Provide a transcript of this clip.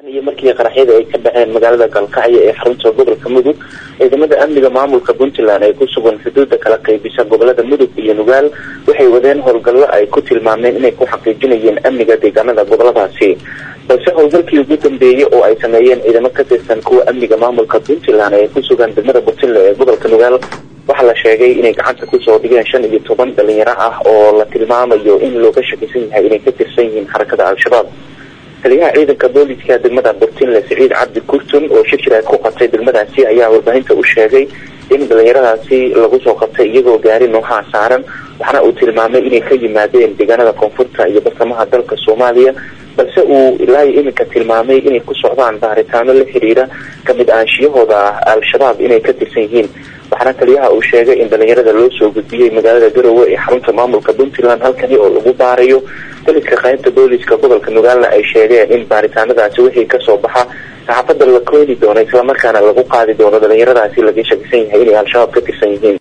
iyo markii qaraxyada ay ka dhaceen magaalada galkacyo ee xarunta gobolka mudug ciidamada amniga maamulka puntland ee ku sugan xuduuda kala qaybisa gobolada mudug iyo nugaal waxay wadeen howlgallo ay ku tilmaameen inay ku xaqiijinayeen amniga deegaanada goboladaasi balse howlgalkii ugu dambeeyey oo ay sameeyeen ciidamo ka tirsan kuwa amniga maamulka puntland ee ku sugan degmada puntland ee gobolka nugaal waxaa la sheegay inay gacanta kusoo dhigeen shan iyo toban dhalinyaro ah oo la tilmaamayo in looga shakisan yahay inay ka tirsan yihiin xarakada al-shabaab taliyaha ciidanka booliska degmada burtinle siciid cabdi kurtun oo shirshir ku qabtay degmadaasi ayaa warbaahinta u sheegay in dhalinyaradaasi lagu soo qabtay iyagoo gaari noohaa saaran waxaana uu tilmaamay inay ka yimaadeen deegaanada koonfurta iyo bartamaha dalka soomaaliya balse uu ilaa iminka tilmaamay inay ku socdaan baaritaano la xiriira kamid aanshiyahooda al-shabaab inay ka tirsan yihiin waxaana taliyaha uu sheegay in dhalinyarada loo soo gudbiyey magaalada garowe ee xarunta maamulka puntland halkani oo lagu baarayo daliska qaybta booliska gobolka nugaalna ay sheegeen in baaritaanadaasi wixii kasoo baxa saxaafada la kooni doono islamarkaana lagu qaadi doono dhalinyaradaasi laga shakisan yahay inay al-shabaab ka tirsan yihiin